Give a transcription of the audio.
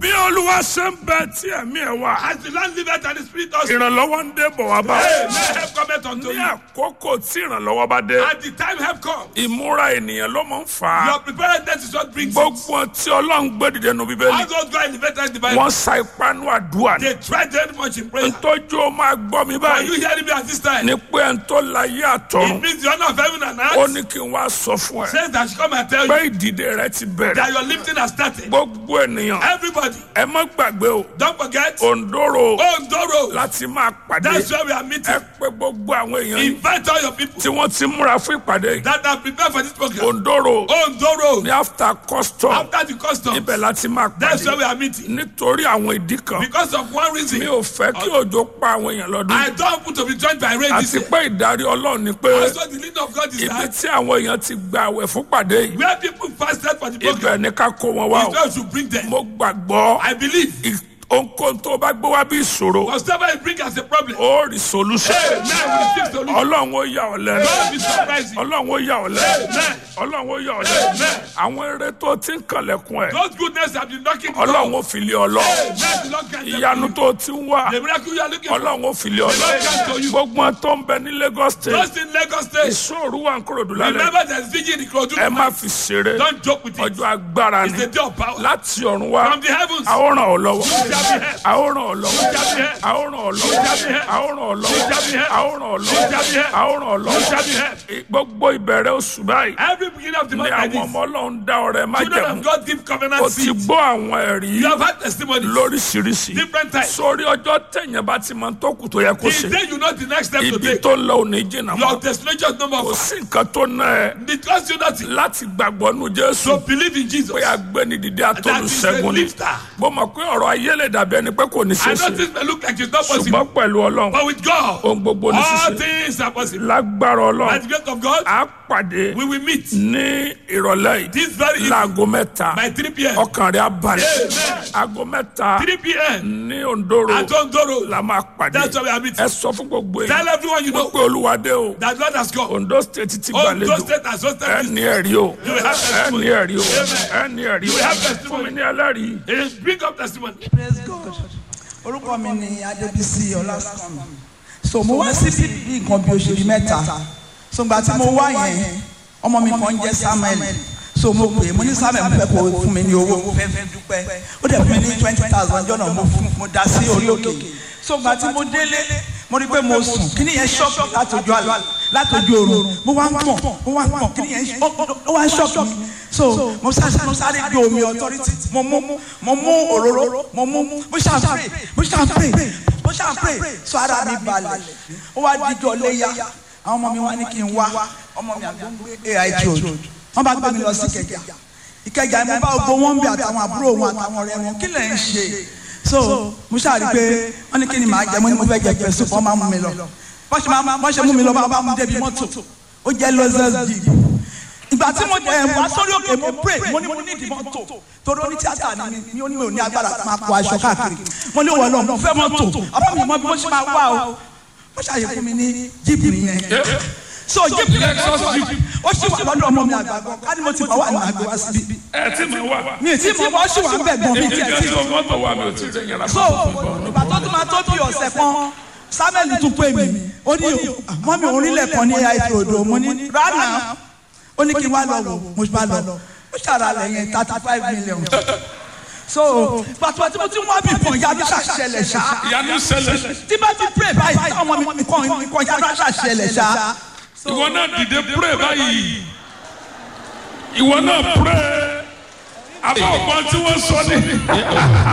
bí olúwa ṣe ń bẹ tí ẹ̀mí ẹ̀ wá As the land liveth and the spirit also. ìrànlọ́wọ́ ń dé bọ̀ wá bá Hey, may help cometh unto ní you. àkókò tí ìrànlọ́wọ́ bá dé At the time help come. ìmúra ènìyàn ló mọ̀ ń fà á Your preparedness is what brings it. gbogbo tí ọlọ́run gbé dìde nu bíbélì All those guys elevated the Bible. wọ́n sa ipá nú àdúrà ní They tried very much in prayer. ntọ́jú ó máa gbọ́ mi Are you báyìí hearing me at this time? ní pé ẹni tó láyé It àtọ̀run means the honor of heaven and ó earth ní kí n wá sọ fún ẹ says that she come and tell pé you ìdìde rẹ ti bẹ̀rẹ̀ that your lifting has started. gbogbo ènìyàn Everybody, ẹ má gbàgbé o don't forget. òǹdóró Ondoro. láti máa pàdé That's where we are ẹ meeting. pé gbogbo àwọn èèyàn yìí Invite all your people tí wọ́n ti múra fún ìpàdé yìí that are prepared for this program. òǹdóró Ondoro. ní after custom After the custom, ibẹ̀ láti máa that's where we pàdé are meeting. nítorí àwọn ìdí kan Because of one reason, mi ò fẹ́ kí òjò pa àwọn èèyàn lọ́dún I don't want to be joined by rain this àti year. pé ìdarí ọlọ́run ni pé Also, the leading of God is ibi that tí àwọn èèyàn ti gba àwẹ̀ fún pàdé yìí where people fasted for the program, ibẹ̀ ni ká kó wọn wá is o where we should bring them. mo gbàgbọ́ I believe. ì- ohunkóhun tó bá gbé wá bí ìṣòro Whatever you bring as a problem, ó rí solution hey, man, we receive solution. ọlọ́run ó yà ọ́ lẹ́nu God be surprising. ọlọ́run ó yà ọ́ lẹ́nu Amen. ọlọ́run ó yà ọ́ lẹ́nu Amen. àwọn eré tó ti ń kànlẹ̀kùn ẹ̀ God's goodness have been knocking the ọlọ́run door. ó fi lé ọ lọ Amen. The Lord grant them ìyanu to tó ti ń wá you. The miracle you are looking for. ọlọ́run ó fi lé ọ lọ Lord grant to you. gbogbo wọn tó ń bẹ ní Lagos state Just in Lagos State, ìṣòro wà ń kúròdú lálẹ́ remember there's vigil in Ikorodu. ẹ má fi ṣeré Don't joke with it. ọjọ́ agbára It's ni the day of power. láti ọ̀run wá From the heavens, a ó ràn ọ́ lọ́wọ́ shall be helped. a ó ràn ọ́ lọ́wọ́ shall be helped. a ó ràn ọ́ lọ́wọ́ a ó ràn ọ́ lọ́wọ́ shall be helped. a ó ràn ọ́ lọ́wọ́ shall be helped. a ó ràn ọ́ You shall be lọ́wọ́ helped. gbogbo ìbẹ̀rẹ̀ oṣù báyìí Every beginning of the ni month like àwọn this, ọmọ ọlọ́run dá ọrẹ má children jẹ̀mú of God give o covenant ti seed. gbọ́ àwọn ẹ̀rí You have had testimonies, lóríṣiríṣi different types. sórí ọjọ́ tẹ̀yìn bá ti máa tó kù tó yẹ kó The ṣe day you know the next step to ibi take, tó ń lọ òní jìnnà your mọ́ destination is no more kò far. sí nǹkan tó ná ẹ It costs you nothing. láti gbàgbọ́ nu Jésù So believe in Jesus. pé agbẹ́nidìde That is a atolùṣẹ́gun ni lifter. mo mọ̀ pé ọ̀rọ̀ ayé lè dàbí ẹni pé kò ní I ṣe know ṣe things may look like it's not possible, ṣùgbọ́n pẹ̀lú ọlọ́run but with God, ohun gbogbo ní all ṣíṣe things are possible. lágbára By ọlọ́run the grace of God, á pàdé we will meet ní ìrọ̀lẹ́ yìí this very evening láago mẹ́ta by 3 p.m. ọkàn rẹ̀ á balẹ̀ Amen. aago mẹ́ta 3 p.m. ní Ondoro at Ondoro. la máa pàdé That's why we are meeting. ẹ sọ fún gbogbo Tell èèyàn everyone you know pé olúwadé o that Lord has come. Ondo state ti Ondo gbàlejò State has hosted ẹ this. ní ẹ̀rí o You will have ẹ testimony. ní ẹ̀rí o Amen. ẹ ní ẹ̀rí You o will have fún testimony. mi ní ẹlẹ́rìí. Eh, Bring up testimony. praise god orúkọ mi ni adébísí ọlásùnmí so mo wá sí bí nǹkan bí oṣù bíi mẹ́ta so gbà tí mo wá yẹn ọmọ mi kan jẹ́ samuel so mo pè é mo ní samuel mo fẹ́ kó o fún mi ní owó mo fẹ́ fẹ́ dúpẹ́ ó dẹ̀ fún mi ní twenty thousand jọ́nà mo fún mo dá sí orí òkè so gbà tí mo délé mo rí pé mo sùn kí ni yẹn ṣọ́ọ̀kì látọjú àlá látọjú oorun mo wá ń pọ̀ mo wá ń pọ̀ kí ni yẹn ó ó wá ń ṣọ́ọ̀kì mi so mo sáré mo sáré gbé omi authority mo mú mo mú òróró mo mú mo ṣàn pray mo ṣàn pray mo ṣàn pray so ara mi balẹ̀ ó wá díjọ léyà àwọn ọmọ mi wá ní kí n wá ọmọ mi àgbọn gbé ait road wọ́n bá gbé mi lọ sí Ìkẹjà Ìkẹjà mo bá gbogbo wọn bí àtàwọn àbúrò wọn àtàwọn ọ̀rẹ́ wọn kí lẹ̀ ń ṣe so mo ṣàrí pé wọ́n ní kí ni màá jẹ mo ní mo fẹ́ jẹ pẹ̀sù fún ọmọ mú mi lọ bọ́n ṣe máa bọ́n ṣe mú mi lọ bá bá mú débi mọ́tò ó jẹ́ lọ́sẹ̀s jeep ìgbà tí mo ẹ̀ wá sórí òkè mo pray mo ní mo ní ìdí mọ́tò torí oní tíátà ni mi mi ò ní mi ò ní agbára máa kó aṣọ káàkiri mo ní wọ́n lọ mo fẹ́ mọ́tò àbá mi mọ bí mo ṣe máa wá o wọ́n ṣàyè fún mi ní jeep nìyẹn so jeep ó sì wà lọ́dọ̀ ọmọ mi àgbàgbọ́ ká ní mo ti bá wà ní àgbẹ̀ wá síbí ẹ tí mo wà. mi ì tí mo wá sí wà ń bẹ̀ gan mi tiẹ̀ tí ìjọ mọ́tò wa mi ò tí ì tẹ̀yìn ara so ìgbà tó tún máa tó bí ọ̀sẹ̀ kan samuel tún pè mí ó ní mọ́ mi orílẹ̀ kan ní àìsí odò mo ní rárá ó ní kí n wá lọ wò mo bá lọ ó ṣàrà lẹ́yìn thirty five million so pàtó tí mo ti wá bí kan yá bí ṣàṣẹlẹ̀ ṣá ìyanu ṣẹlẹ̀ tí bá ti pray báyìí táwọn ọmọ mi kàn kàn yá bí ṣàṣẹlẹ̀ ṣá. ìwọ náà dìde pray báyìí ìwọ náà pray àbá ọgbọ́n tí wọ́n sọ ní.